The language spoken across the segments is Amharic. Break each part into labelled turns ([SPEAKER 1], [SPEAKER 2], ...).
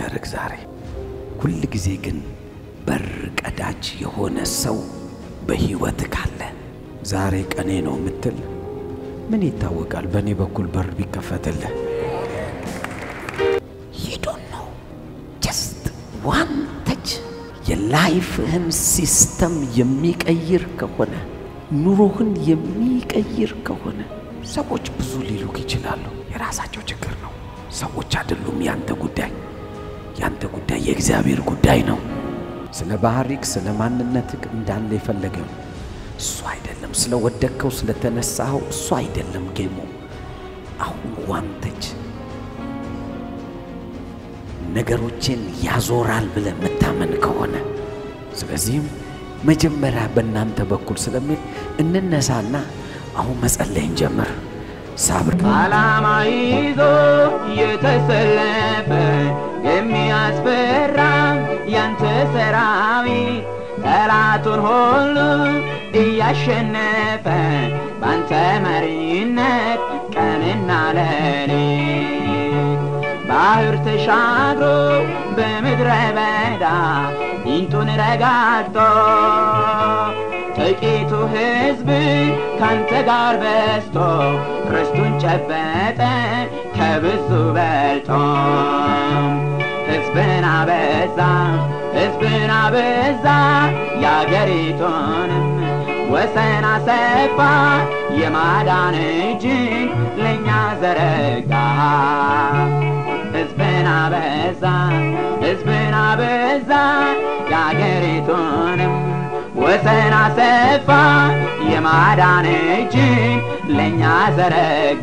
[SPEAKER 1] እንዳደርግ ዛሬ ሁል ጊዜ ግን በር ቀዳጅ የሆነ ሰው በሕይወት ካለ ዛሬ ቀኔ ነው የምትል ምን ይታወቃል? በእኔ በኩል በር ቢከፈትልህ ሂዱን ነው ጀስት ዋን ተች የላይፍህን ሲስተም የሚቀይር ከሆነ ኑሮህን የሚቀይር ከሆነ ሰዎች ብዙ ሊሉክ ይችላሉ። የራሳቸው ችግር ነው። ሰዎች አይደሉም ያንተ ጉዳይ። ያንተ ጉዳይ የእግዚአብሔር ጉዳይ ነው። ስለ ባህሪክ፣ ስለ ማንነትክ እንዳለ የፈለገው እሱ አይደለም። ስለ ወደቅከው፣ ስለተነሳኸው እሱ አይደለም ጌሙ። አሁን ዋንተች ነገሮችን ያዞራል ብለህ የምታመን ከሆነ ስለዚህም መጀመሪያ በእናንተ በኩል ስለሚል እንነሳና አሁን መጸለይን ጀምር። ሳብር
[SPEAKER 2] ዓላማ ይዞ የተሰለፈ የሚያስፈራ ያንተ ሰራዊት ጠላቱን ሁሉ እያሸነፈ ባንተ መሪነት ቀንና ሌሊት ባህር ተሻግሮ በምድረ በዳ ጊንጡን ረጋግጦ ጥቂቱ ሕዝብ ካንተ ጋር በስቶ ርስቱን ጨበጠ ከብዙ በልጦ ሕዝብን አበዛ ሕዝብን አበዛ የአገሪቱንም ወሰን አሰፋ የማዳን እጅን ለእኛ ዘረጋ ሕዝብን አበዛ ሕዝብን አበዛ የአገሪቱንም ወሰን አሰፋ የማዳን እጅን ለእኛ ዘረጋ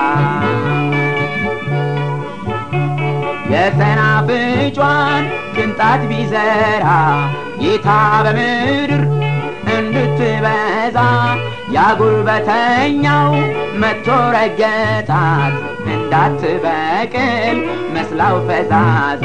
[SPEAKER 2] የሰናፍጯን ቅንጣት ቢዘራ ጌታ በምድር እንድትበዛ ያጉልበተኛው መቶ ረገጣት እንዳትበቅል መስላው ፈዛዛ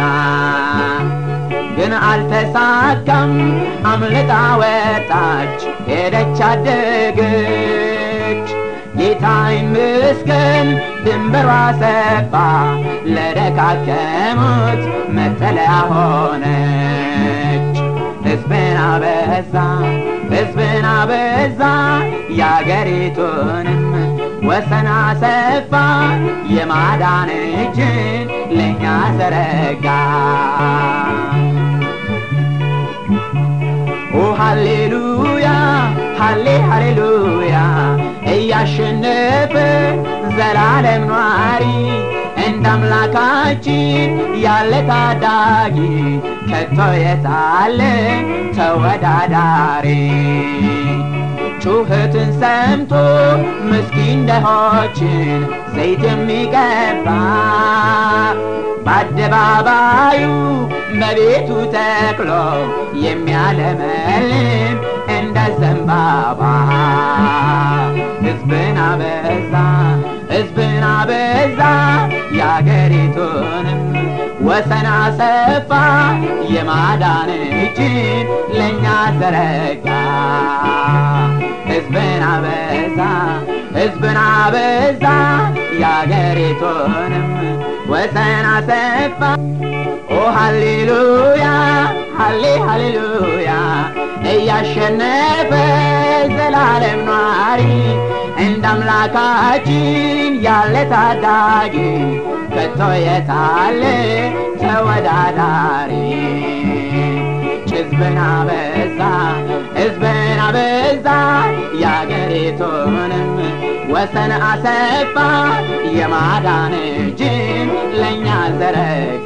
[SPEAKER 2] ግን አልተሳካም፣ አምልጣ ወጣች ሄደች አደገች። ጌታ ይመስገን ድንበሯ ሰፋ፣ ለደካከሙት መጠለያ ሆነች። ሕዝብን አበዛ ሕዝብን አበዛ የአገሪቱንም ወሰን አሰፋ የማዳን እጅን ለእኛ ዘረጋ። ኦ ሃሌሉያ ሃሌ ሃሌሉያ እያሸነፈ ዘላለም ኗሪ እንደ አምላካችን ያለ ታዳጊ ከቶ የታለ ተወዳዳሪ ጩኸትን ሰምቶ ምስኪን ደሆችን ዘይት የሚቀባ በአደባባዩ በቤቱ ተክሎ የሚያለመልም እንደ ዘንባባ ሕዝብን አበዛ ሕዝብን አበዛ የአገሪቱንም ወሰን አሰፋ የማዳን እጅን ለእኛ ዘረጋ ሕዝብን አበዛ ሕዝብን አበዛ የአገሪቱንም ወሰን አሰፋ ኦ ሃሌሉያ ሃሌ ሃሌሉያ እያሸነፈ ዘላለም ኗሪ እንደ አምላካችን ያለ ታዳጊ ከቶ የታለ ተወዳዳሪ ሕዝብን አበዛ ሕዝብን አበዛ የአገሪቱንም ወሰን አሰፋ የማዳን እጅን ለእኛ ዘረጋ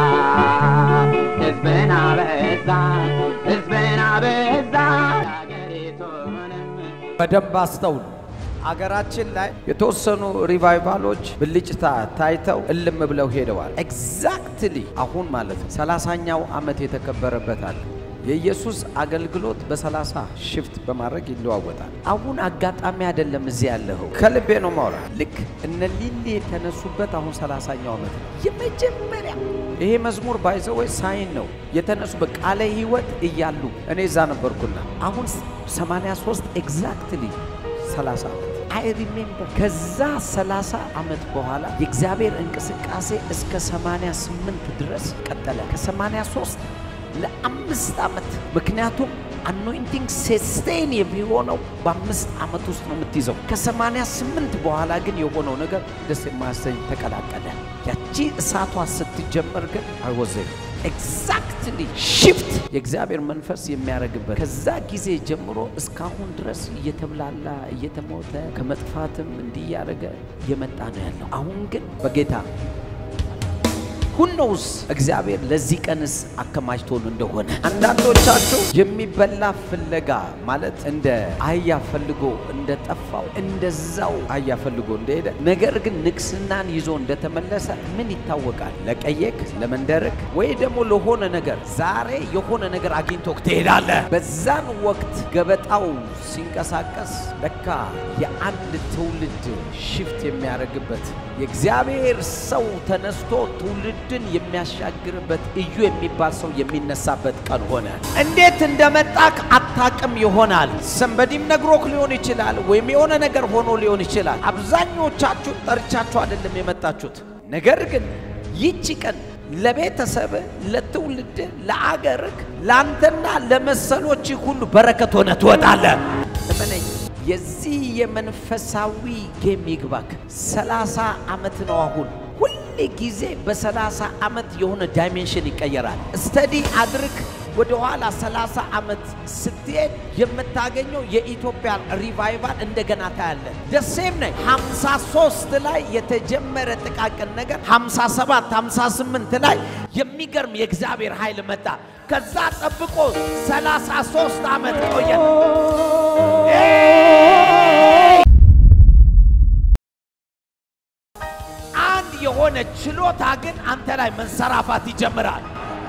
[SPEAKER 2] ሕዝብን አበዛ ሕዝብን አበዛ የአገሪቱንም
[SPEAKER 1] በደንብ አስተውሉ። አገራችን ላይ የተወሰኑ ሪቫይቫሎች ብልጭታ ታይተው እልም ብለው ሄደዋል። ኤግዛክትሊ አሁን ማለት ነው ሰላሳኛው ዓመት የተከበረበት አለ። የኢየሱስ አገልግሎት በሰላሳ ሽፍት በማድረግ ይለዋወጣል። አሁን አጋጣሚ አይደለም እዚህ ያለኸው፣ ከልቤ ነው ማውራ። ልክ እነ ሊሊ የተነሱበት አሁን ሰላሳኛው ዓመት ነው የመጀመሪያ። ይሄ መዝሙር ባይዘወይ ሳይን ነው የተነሱበት ቃለ ሕይወት እያሉ እኔ እዛ ነበርኩና አሁን 83 ኤግዛክትሊ 30 ዓመት አይ ሪሜምበር ከዛ 30 ዓመት በኋላ የእግዚአብሔር እንቅስቃሴ እስከ 88 ድረስ ቀጠለ። ከ83 ለአምስት ዓመት ምክንያቱም አኖይንቲንግ ሴስቴን የሚሆነው በአምስት ዓመት ውስጥ ነው የምትይዘው። ከ88 በኋላ ግን የሆነው ነገር ደስ የማያሰኝ ተቀላቀለ። ያቺ እሳቷ ስትጀመር ግን አይወዘ ኤግዛክትሊ ሽፍት የእግዚአብሔር መንፈስ የሚያደርግበት ከዛ ጊዜ ጀምሮ እስካሁን ድረስ እየተብላላ እየተሞተ ከመጥፋትም እንዲህ እያደረገ እየመጣ ነው ያለው። አሁን ግን በጌታ ሁኖውስ እግዚአብሔር ለዚህ ቀንስ አከማችቶን እንደሆነ አንዳንዶቻችሁ የሚበላ ፍለጋ ማለት እንደ አህያ ፈልጎ እንደ ጠፋው እንደዛው አህያ ፈልጎ እንደሄደ ነገር ግን ንግስናን ይዞ እንደተመለሰ ምን ይታወቃል? ለቀየክ ለመንደርክ ወይ ደግሞ ለሆነ ነገር ዛሬ የሆነ ነገር አግኝቶ ትሄዳለህ። በዛን ወቅት ገበጣው ሲንቀሳቀስ ለካ የአንድ ትውልድ ሽፍት የሚያደርግበት የእግዚአብሔር ሰው ተነስቶ ትውልድን የሚያሻግርበት እዩ የሚባል ሰው የሚነሳበት ቀን ሆነ። እንዴት እንደመጣክ አታቅም ይሆናል። ሰንበዲም ነግሮክ ሊሆን ይችላል፣ ወይም የሆነ ነገር ሆኖ ሊሆን ይችላል። አብዛኞቻችሁ ጠርቻችሁ አይደለም የመጣችሁት። ነገር ግን ይቺ ቀን ለቤተሰብ፣ ለትውልድ፣ ለአገርክ፣ ለአንተና ለመሰሎች ሁሉ በረከት ሆነ ትወጣለህ። እመነኝ። የዚህ የመንፈሳዊ ጌም ይግባክ። ሰላሳ ዓመት ነው አሁን። ሁል ጊዜ በሰላሳ ዓመት የሆነ ዳይሜንሽን ይቀየራል። ስተዲ አድርግ። ወደ ኋላ 30 ዓመት ስትሄድ የምታገኘው የኢትዮጵያ ሪቫይቫል እንደገና ታያለ። ደሴም ነ 53 ላይ የተጀመረ ጥቃቅን ነገር 57 58 ላይ የሚገርም የእግዚአብሔር ኃይል መጣ። ከዛ ጠብቆ 33 ዓመት ቆየ። አንድ የሆነ ችሎታ ግን አንተ ላይ መንሰራፋት ይጀምራል።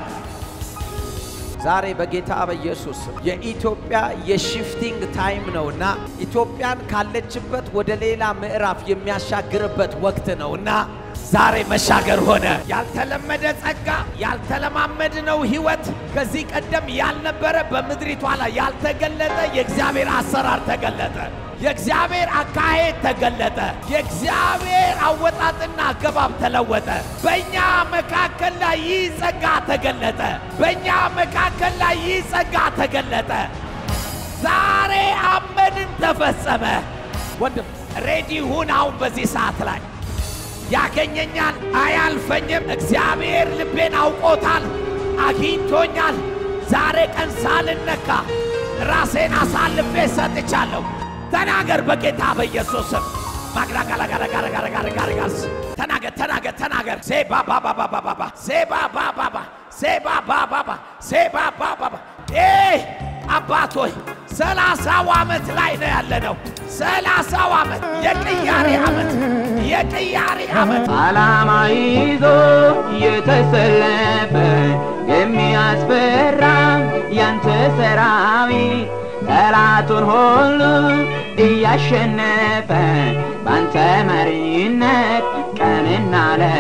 [SPEAKER 1] ዛሬ በጌታ በኢየሱስ የኢትዮጵያ የሽፍቲንግ ታይም ነውና ኢትዮጵያን ካለችበት ወደ ሌላ ምዕራፍ የሚያሻግርበት ወቅት ነውና ዛሬ መሻገር ሆነ። ያልተለመደ ጸጋ፣ ያልተለማመድነው ህይወት፣ ከዚህ ቀደም ያልነበረ በምድሪቷ ላይ ያልተገለጠ የእግዚአብሔር አሰራር ተገለጠ። የእግዚአብሔር አካሄድ ተገለጠ። የእግዚአብሔር አወጣጥና አገባብ ተለወጠ። በእኛ መካከል ላይ ይህ ጸጋ ተገለጠ። በእኛ መካከል ላይ ይህ ጸጋ ተገለጠ። ዛሬ አመንን፣ ተፈጸመ። ወንድም ሬዲ ሁን። አሁን በዚህ ሰዓት ላይ ያገኘኛል፣ አያልፈኝም። እግዚአብሔር ልቤን አውቆታል፣ አግኝቶኛል። ዛሬ ቀን ሳልነካ ራሴን አሳልፌ ሰጥቻለሁ። ተናገር በጌታ በኢየሱስ ስም። ማግራጋላጋላጋላጋላጋላጋላጋስ ተናገር ተናገር ተናገር። ሴባ ባባ ባባ ባባ ሴባ ባባ ባባ ሴባ ባባ ባባ ሴባ ባባ ባባ ኤ አባት ሆይ ሰላሳው ዓመት ላይ ነው ያለነው። ሰላሳው ዓመት የቅያሬ ዓመት የቅያሬ ዓመት
[SPEAKER 2] ዓላማ ይዞ የተሰለፈ የሚያስፈራ ያንተ ሰራዊት ጠላቱን ሁሉ እያሸነፈ ባንተ መሪነት ቀንና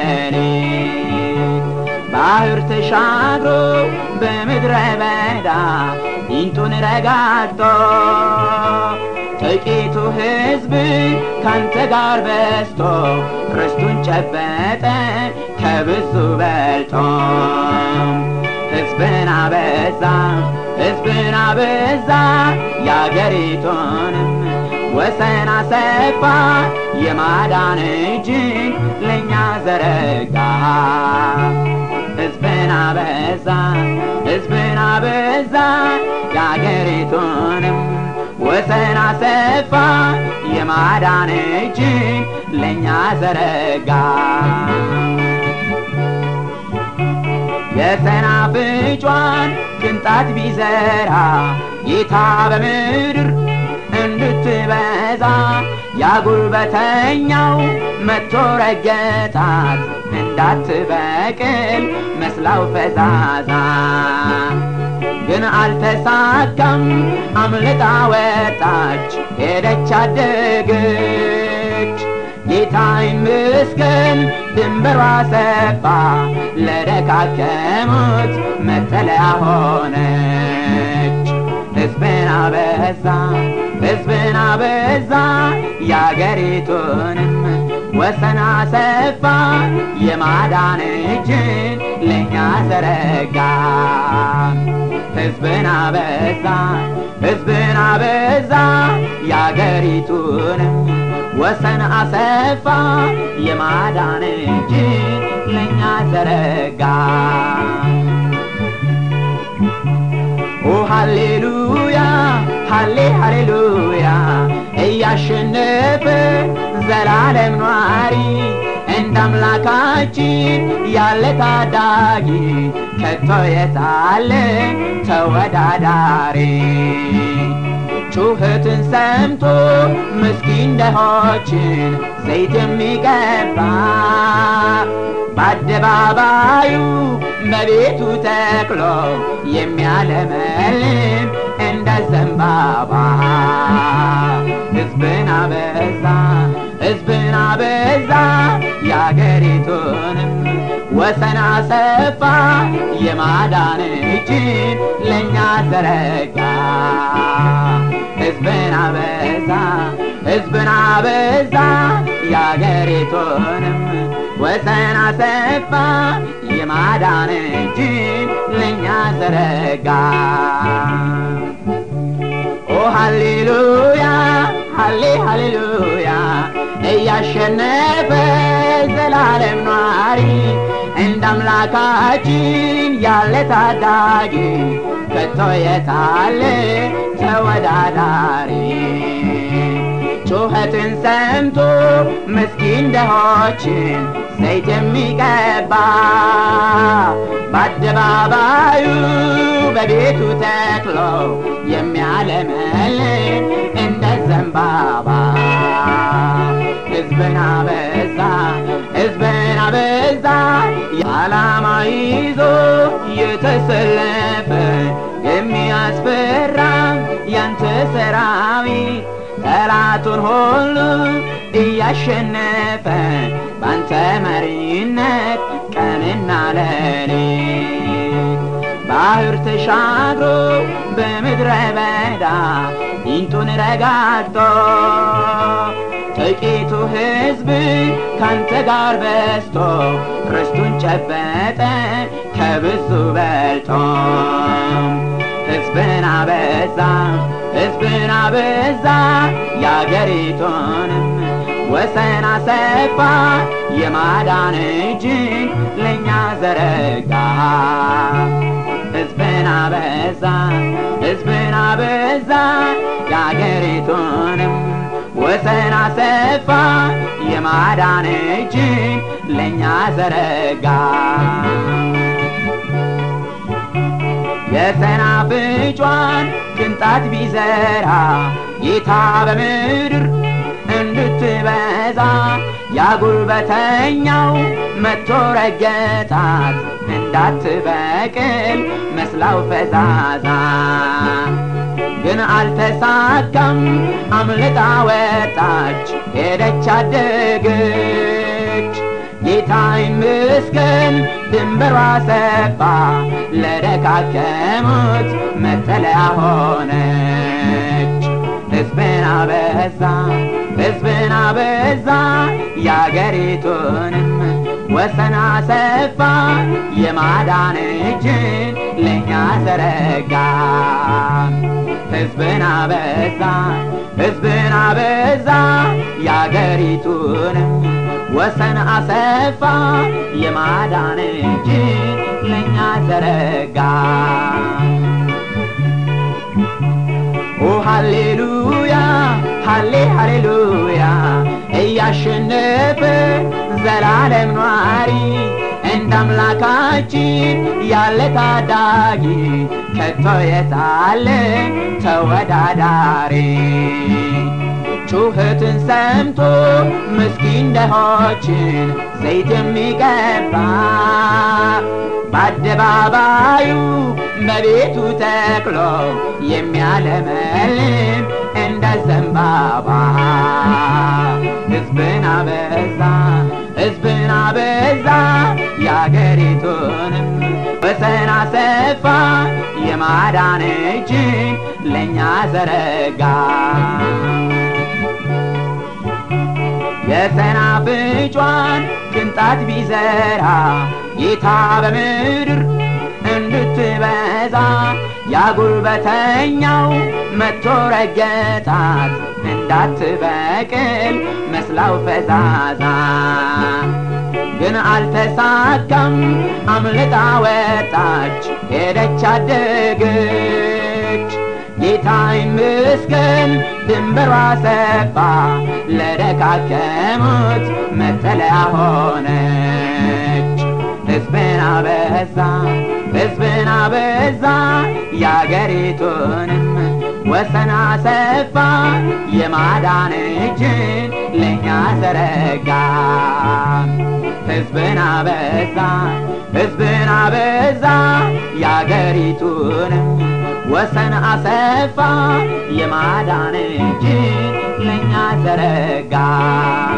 [SPEAKER 2] ሌሊት ባህር ተሻግሮ በምድረ በዳ ጊንጡን ረጋግጦ ጥቂቱ ሕዝብ ካንተ ጋር በስቶ ርስቱን ጨበጠ ከብዙ በልጦ ሕዝብን አበዛ ሕዝብን አበዛ የአገሪቱንም ወሰን አሰፋ የማዳን እጅን ለእኛ ዘረጋ ሕዝብን አበዛ ሕዝብን አበዛ የአገሪቱንም ወሰን አሰፋ የማዳን እጅን ለእኛ ዘረጋ የሰናፍጯን ቅንጣት ቢዘራ ጌታ በምድር እንድትበዛ ያጉልበተኛው መቶ ረገጣት እንዳትበቅል መስላው ፈዛዛ ግን አልተሳካም፣ አምልጣ ወጣች ሄደች አደገች። ጌታ ይመስገን ድንበሯ ሰፋ፣ ለደካከሙት መጠለያ ሆነች። ሕዝብን አበዛ ሕዝብን አበዛ የአገሪቱንም ወሰን አሰፋ የማዳን እጅን ለእኛ ዘረጋ ሕዝብን አበዛ ሕዝብን አበዛ የአገሪቱንም ወሰን አሰፋ የማዳን እጅን ለእኛ ዘረጋ ኦ ሃሌሉያ ሃሌ ሃሌሉያ እያሸነፈ ዘላለም ኗሪ እንደ አምላካችን ያለ ታዳጊ ከቶ የታለ ተወዳዳሪ ጩኸትን ሰምቶ ምስኪን ደሆችን ዘይት የሚቀባ በአደባባዩ በቤቱ ተክሎ የሚያለመልም እንደ ዘንባባ ሕዝብን አበዛ ሕዝብን አበዛ የአገሪቱንም ወሰን አሰፋ የማዳን እጅን ለእኛ ዘረጋ ሕዝብን አበዛ ሕዝብን አበዛ የአገሪቱንም ወሰን አሰፋ የማዳን እጅን ለእኛ ዘረጋ ኦ ሃሌሉያ ሃሌ ሃሌሉያ እያሸነፈ ዘላለም ኗሪ እንደ አምላካችን ያለ ታዳጊ ከቶ የታለ ተወዳዳሪ ጩኸትን ሰምቶ ምስኪን ደሆችን ዘይት የሚቀባ በአደባባዩ በቤቱ ተክሎ የሚያለመልም እንደ ዘንባባ ሕዝብን አበዛ ሕዝብን አበዛ የዓላማ ይዞ የተሰለፈ የሚያስፈራ ያንተ ሰራዊት ጠላቱን ሁሉ እያሸነፈ ባንተ መሪነት ቀንና ሌሊት ባህር ተሻግሮ በምድረ በዳ ጊንጡን ረጋግጦ ጥቂቱ ሕዝብ ካንተ ጋር በስቶ ርስቱን ጨበጠ ከብዙ በልጦ ሕዝብን አበዛ ሕዝብን አበዛ የአገሪቱንም ወሰን አሰፋ የማዳን እጅን ለእኛ ዘረጋ ሕዝብን አበዛ ሕዝብን አበዛ የአገሪቱንም ወሰን አሰፋ የማዳን እጅን ለእኛ ዘረጋ የሰናፍጯን ቅንጣት ቢዘራ ጌታ በምድር እንድትበዛ ያጉልበተኛው መቶ ረገጣት እንዳትበቅል መስላው ፈዛዛ ግን አልተሳካም አምልጣ ወጣች ሄደች አደገች ጌታ ይመስገን ድንበሯ ሰፋ ለደካከሙት መጠለያ ሆነች ሕዝብን አበዛ ሕዝብን አበዛ የአገሪቱንም ወሰን አሰፋ የማዳን እጅን ለእኛ ዘረጋ ሕዝብን አበዛ ሕዝብን አበዛ የአገሪቱንም ወሰን አሰፋ የማዳን እጅን ለእኛ ዘረጋ ኦ ሃሌሉያ ሃሌ ሃሌሉያ እያሸነፈ ዘላለም ኗሪ እንደ አምላካችን ያለ ታዳጊ ከቶ የታለ ተወዳዳሪ ጩኸትን ሰምቶ ምስኪን ደሆችን ዘይት የሚቀባ በአደባባዩ በቤቱ ተክሎ የሚያለመልም እንደ ዘንባባ ሕዝብን አበዛ ሕዝብን አበዛ የአገሪቱንም ወሰን አሰፋ የማዳን እጅን ለእኛ ዘረጋ የሰናፍጯን ቅንጣት ቢዘራ ጌታ በምድር እንድትበዛ ያጉልበተኛው መቶ ረገጣት እንዳትበቅል መስላው ፈዛዛ ግን አልተሳካም አምልጣ ወጣች ሄደች አደገች ጌታ ይመስገን ድንበሯ ሰፋ ለደካከሙት መጠለያ ሆነች ሕዝብን አበዛ ሕዝብን አበዛ የአገሪቱንም ወሰን አሰፋ የማዳን እጅን ለእኛ ዘረጋ ሕዝብን አበዛ ሕዝብን አበዛ የአገሪቱንም ወሰን አሰፋ የማዳን እጅን ለእኛ ዘረጋ